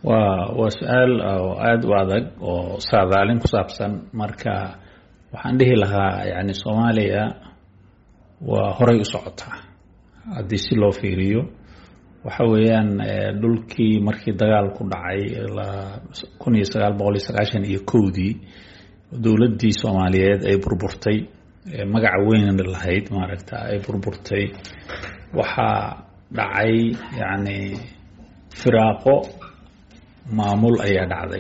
waa waa su-aal oo aada u adag oo saadaalin ku saabsan marka waxaan dhihi lahaa yani soomaaliya waa horay u socotaa haddii si loo fiiriyo waxa weeyaan dhulkii markii dagaalku dhacay kun iyo sagaal boqol iyo sagaashan iyo kowdii dowladdii soomaaliyeed ay burburtay magaca weyn lahayd maaragta ay burburtay waxaa dhacay yacni firaaqo maamul ayaa dhacday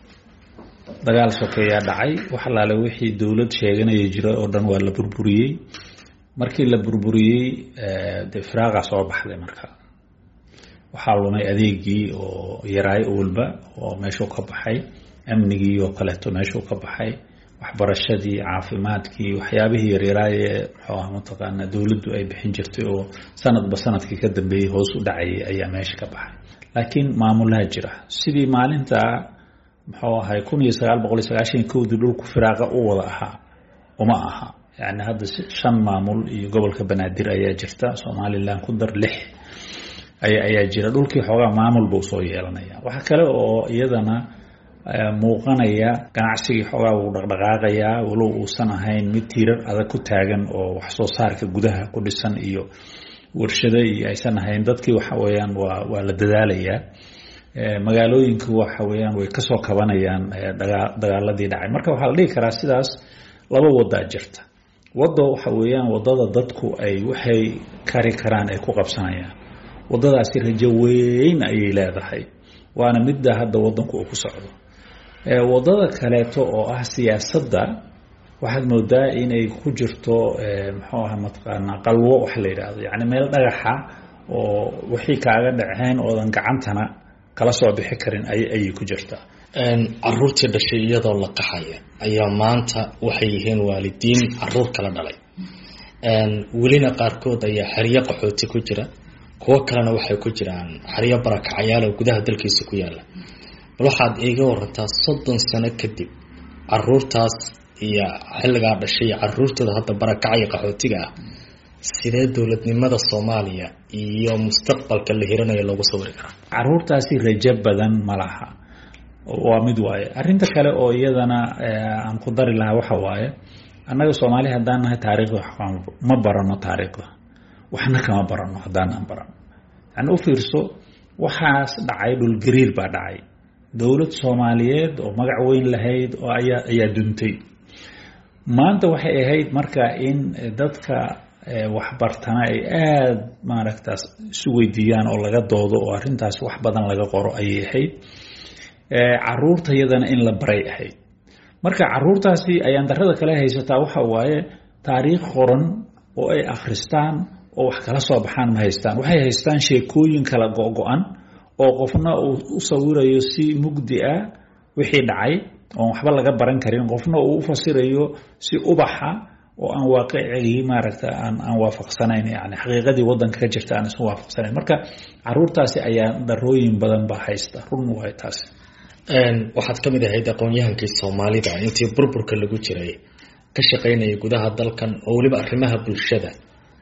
dagaal sokeeyaa dhacay wax alaale wixii dowlad sheeganaya jira oo dhan waa la burburiyey markii la burburiyey dee firaaqa soo baxday marka waxaa lumay adeegii oo yaraay walba oo meeshuu ka baxay amnigii oo kaleeto meeshuu ka baxay waxbarashadii caafimaadkii waxyaabihii yaryaraayee muxuu ah mataqaana dowladdu ay bixin jirtay oo sanadba sanadkii ka dambeeyey hoos u dhacayay ayaa meesha ka baxay laakiin maamulaha jira sidii maalinta muxuu ahay kun iyo sagaal boqol iyo sagaashan kowdii dhulku firaaqa u wada ahaa uma aha yani hadda shan maamul iyo gobolka banaadir ayaa jirta somalilan ku dar lix ayaa jira dhulkii xoogaa maamul buu soo yeelanaya waxa kale oo iyadana muuqanaya ganacsigii xoogaa wuu dhaqdhaqaaqayaa walow uusan ahayn mid tiirar adag ku taagan oo wax soo saarka gudaha ku dhisan iyo warshado iyo aysan ahayn dadkii waxa weeyaan waa waa la dadaalayaa magaalooyinku waxa weeyaan way kasoo kabanayaan dagaaladii dhacay marka waxaa la dhihi karaa sidaas laba wadaa jirta waddo waxa weeyaan wadada dadku ay waxay kari karaan ay ku qabsanayaan wadadaasi rajo weyn ayay leedahay waana midda hadda wadanku uu ku socdo wadada kaleeto oo ah siyaasadda waxaad moodaa inay ku jirto muxuu aha mataqaanaa qalwo wax la yidhaahdo yacni meel dhagaxa oo wixii kaaga dhaceen oodan gacantana kala soo bixi karin ayay ku jirtaa caruurtii dhashay iyadoo la qaxaya ayaa maanta waxay yihiin waalidiin caruur kala dhalay welina qaarkood ayaa xeryo qaxooti ku jira kuwo kalena waxay ku jiraan xeryo barakacayaal oo gudaha dalkiisa ku yaala bal waxaad iiga warantaa soddon sano kadib caruurtaas iyo xilligaa dhashay iyo caruurtooda hadda barakacaya qaxootiga ah sidee dowladnimada soomaaliya iyo mustaqbalka la hiranayo loogu sawiri karaa caruurtaasi rajo badan ma laha waa mid waaye arrinta kale oo iyadana aan ku dari lahaa waxa waaye annaga soomaali haddaan nahay taariikhda ma barano taariikhda waxna kama barano haddaanaan barano yani u fiirso waxaas dhacay dhulgariir baa dhacay dowlad soomaaliyeed oo magac weyn lahayd oo ayaa ayaa duntay maanta waxay ahayd marka in dadka waxbartana ay aada maaragtaas isu weydiiyaan oo laga doodo oo arrintaas wax badan laga qoro ayay ahayd caruurta yadana in la baray ahayd marka caruurtaasi ayaan darada kale haysataa waxa waaye taariikh qoran oo ay akhristaan oo wax kala soo baxaan ma haystaan waxay haystaan sheekooyin kala go-go-an oo qofna uu u sawirayo si mugdi ah wixii dhacay oon waxba laga baran karin qofna uu u fasirayo si ubaxa oo aan waaqicigii maaragta aan aan waafaqsanayn yani xaqiiqadii wadanka ka jirta aan isku waafaqsanayn marka caruurtaasi ayaa darooyin badan baa haysta run waay taasi waxaad ka mid ahayd aqoon-yahankii soomaalida intii burburka lagu jiray ka shaqaynaya gudaha dalkan oo weliba arrimaha bulshada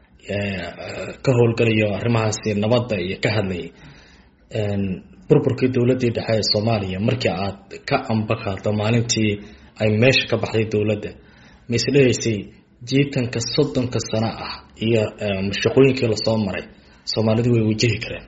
ka howlgalayo arrimahaasi nabadda iyo ka hadlayay burburkii dowladdii dhexe ee soomaaliya markii aad ka ambaqaado maalintii ay meesha ka baxday dowladda ma isdhehaysay jiitanka soddonka sano ah iyo shaqooyinkii lasoo maray soomaalidu way wajahi kareen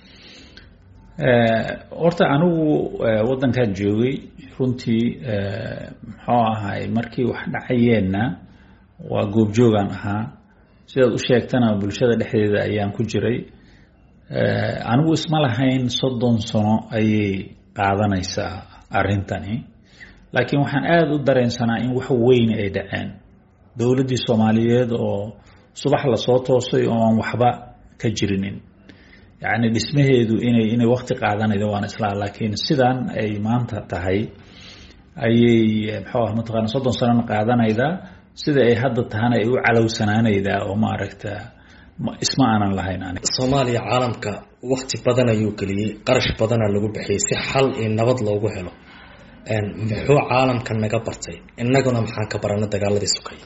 horta anigu waddankan joogay runtii muxuu ahay markii wax dhacayeenna waa goobjoogaan ahaa sidaad u sheegtana bulshada dhexdeeda ayaan ku jiray anigu isma lahayn soddon sano ayay qaadanaysaa arrintani laakiin waxaan aada u dareensanaa in wax weyn ay dhaceen dowladdii soomaaliyeed oo subax lasoo toosay oo aan waxba ka jirinin yacni dhismaheedu inay inay wakti qaadanaydo waan islaa laakiin sidan ay maanta tahay ayay muxuu ah mataqaana soddon sanona qaadanaydaa sida ay hadda tahana ay u calowsanaanaydaa oo maaragta isma aanan lahayn anig soomaaliya caalamka wakti badan ayuu geliyey qarash badana lagu bixiyey si xal iyo nabad loogu helo muxuu caalamka naga bartay innaguna maxaan ka barana dagaaladii sukay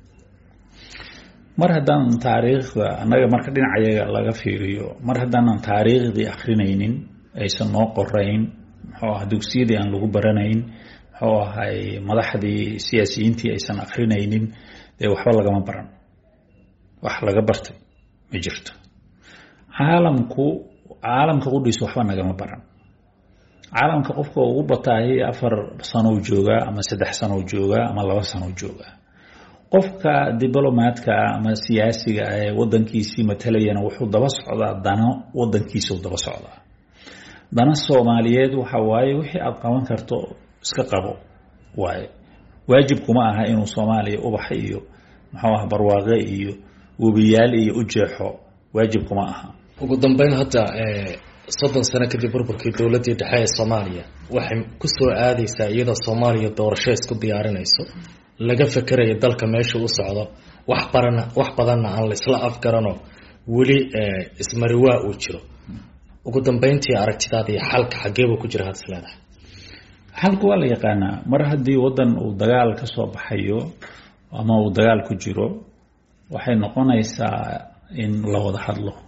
mar haddaanan taariikhda annaga marka dhinacayaga laga fiiriyo mar haddaanan taariikhdii akrinaynin aysan noo qorayn muxuu aha dugsiyadii aan lagu baranayn muxuu ahay madaxdii siyaasiyiintii aysan akrinaynin dee waxba lagama baran wax laga bartay ma jirto caalamku caalamka qudhiisa waxba nagama baran caalamka qofka ugu bataahi afar sanow joogaa ama saddex sanow joogaa ama laba sanow joogaa qofka diblomaadka ama siyaasiga ah ee wadankiisii matalayana wuxuu daba socdaa dano wadankiisau daba socdaa dana soomaaliyeed waxa waaye wixii aada qaban karto iska qabo waaye waajib kuma aha inuu soomaaliya ubax iyo muxuu ah barwaaqe iyo webiyaal iyo u jeexo waajib kuma aha ugu dambeyn hadda soddon sano kadib burburkii dowladdii dhexe ee soomaaliya waxay kusoo aadeysaa iyadoo soomaaliya doorasho isku diyaarinayso laga fekeraya dalka meesha u socdo wax barana wax badanna aan laisla afgaranoo weli ismariwaa uu jiro ugu dambeyntii aragtidaada iyo xalka xageebuu ku jira had is leedahay xalku waa la yaqaanaa mar haddii waddan uu dagaal ka soo baxayo ama uu dagaal ku jiro waxay noqonaysaa in la wada hadlo